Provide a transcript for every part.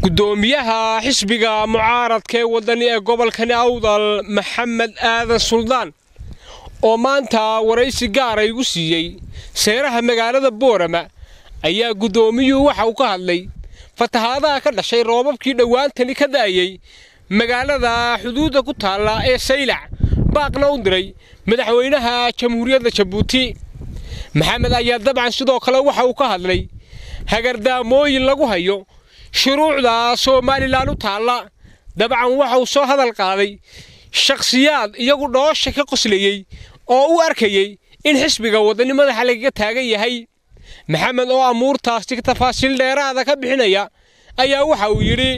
gudoomiyaha xisbiga mucaaradka ee wadani ee gobolkani awdal maxamed aadan suldaan oo maanta waraysi gaara igu siiyey seeraha magaalada boorama ayaa guddoomiyuhu waxa uu ka hadlay fatahaadaha ka dhashay roobabkii dhowaantani ka da'ayey magaalada xuduudda ku taalla ee saylac baaqna u diray madaxweynaha jamhuuriyadda jabuuti maxamed ayaa dabcan sidoo kale waxa uu ka hadlay hagardaamooyin lagu hayo shuruucda somalilan u taalla dabcan waxa uu soo hadal qaaday shakhsiyaad iyagu dhoosha ka qoslayey oo u arkayey in xisbiga wadani madaxa lagaga taagan yahay maxamed oo amuurtaasi tafaasiil dheeraada ka bixinaya ayaa waxa uu yidhi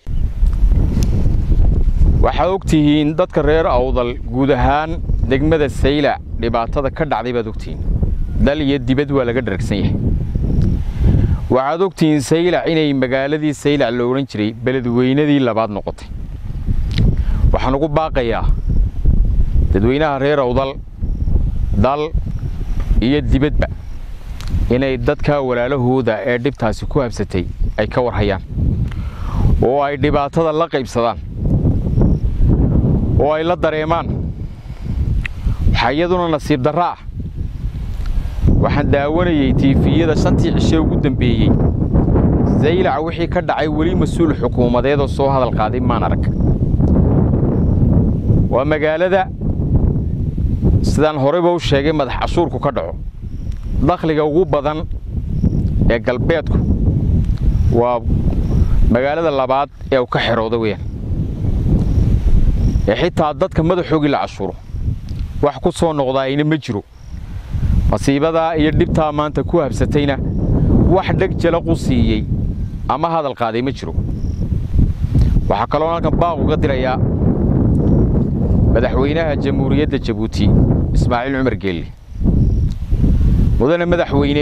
waxaad ogtihiin dadka reer awdal guud ahaan degmada saylac dhibaatada ka dhacday baad ogtihiin dal iyo dibad waa laga dharagsan yahay waxaad ogtihiin saylac inay magaaladii saylac la odhan jiray beledweynadii labaad noqotay waxaan ugu baaqayaa dadweynaha reer awdal dal iyo dibadba inay dadka walaalahooda ee dhibtaasi ku habsatay ay ka warhayaan oo ay dhibaatada la qaybsadaan oo ay la dareemaan waxaa iyaduna nasiib darro ah waxaan daawanayey tiifiyada shantii cishe ugu dembeeyey saylac wixii ka dhacay weli mas-uul xukuumadeedoo soo hadal qaaday maan arag waa magaalada sidaan horeyba u sheegay madax cashuurku ka dhaco dakhliga ugu badan ee galbeedku waa magaalada labaad ee uu ka xerooda weyaan ee xitaa dadka madaxoogii la cashuuro wax ku soo noqdaayna ma jiro masiibadaa iyo dhibtaa maanta ku habsatayna wax dheg jalaqu siiyey ama hadal qaaday ma jiro waxaa kaloo halkan baaq uga dirayaa madaxweynaha jamhuuriyadda jabuuti ismaaciil cumar geelle mudane madaxweyne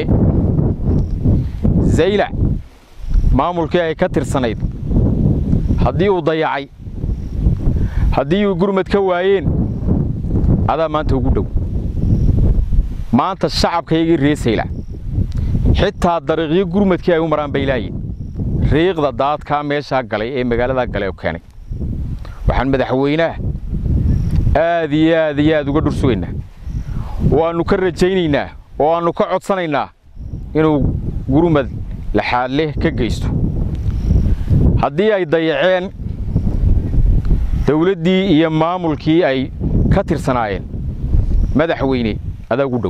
zaylac maamulkii ay ka tirsanayd haddii uu dayacay haddii uu gurmad ka waayeen adaa maanta ugu dhow maanta shacabkaygii ree saylac xitaa dariiqyo gurmadkii ay u maraan bay laayiin riiqda daadkaa meeshaa galay ee magaaladaa galay oo keenay waxaan madaxweynaha aad iyo aad iyo aad uga dhursugaynaa oo aannu ka rajaynaynaa oo aannu ka codsanaynaa inuu gurmad laxaadleh ka geysto haddii ay dayaceen dawladdii iyo maamulkii ay ka tirsanaayeen madaxweyne adaa ugu dhow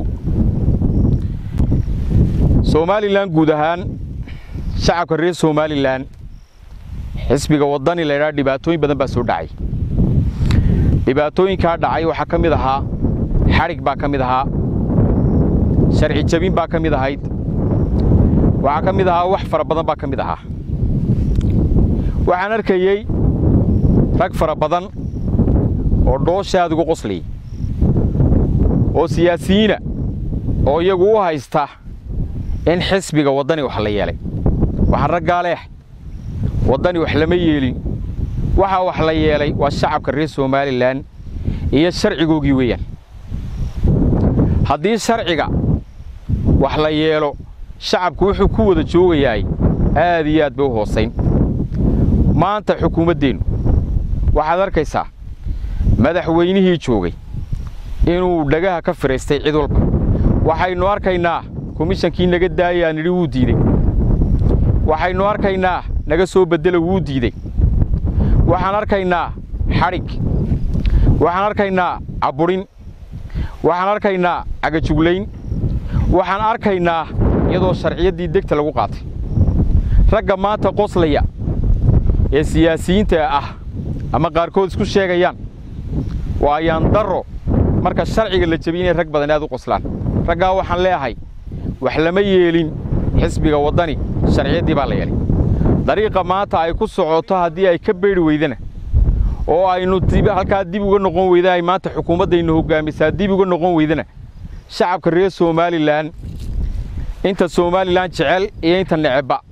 somalilan guud ahaan shacabka reer somalilan xisbiga waddani laydhaha dhibaatooyin badan baa soo dhacay dhibaatooyinkaa dhacay waxaa ka mid ahaa xadhig baa ka mid ahaa sharci jabin baa ka mid ahayd waxaa ka mid ahaa wax fara badan baa ka mid ahaa waxaan arkayey rag fara badan oo dhoosha aad ugu qoslayay oo siyaasiyiina oo iyagu u haysta in xisbiga waddani wax la yeelay waxaan raggaa leeh waddani wax lama yeelin waxaa wax la yeelay waa shacabka reer somalilan iyo sharcigoogii weeyaan haddii sharciga wax la yeelo shacabku wuxuu ku wada joogayaay aad iyo aad bay u hoosayn maanta xukuumaddeennu waxaad arkaysaa madaxweynihii joogay inuu dhagaha ka firaystay cid walba waxaynu arkaynaa komishankii naga daayaa nidhi wuu diidey waxaynu arkaynaa naga soo beddela wuu diidey waxaan arkaynaa xadhig waxaan arkaynaa cabburin waxaan arkaynaa cagajuglayn waxaan arkaynaa iyadoo sharciyaddii degta lagu qaatay ragga maanta qoslaya ee siyaasiyiinta ah ama qaarkood isku sheegayaan waa ayaan darro marka sharciga la jebiy inay rag badan aad u qoslaan raggaa waxaan leeahay wax lama yeelin xisbiga waddani sharciyaddii baa la yeelay dariiqa maanta ay ku socoto haddii ay ka beedhi weydana oo aynu halkaa dib uga noqon weyda ay maanta xukuumaddaynu hoggaamisaa dib uga noqon weydana shacabka reer somalilan inta somalilan jecel iyo inta necebba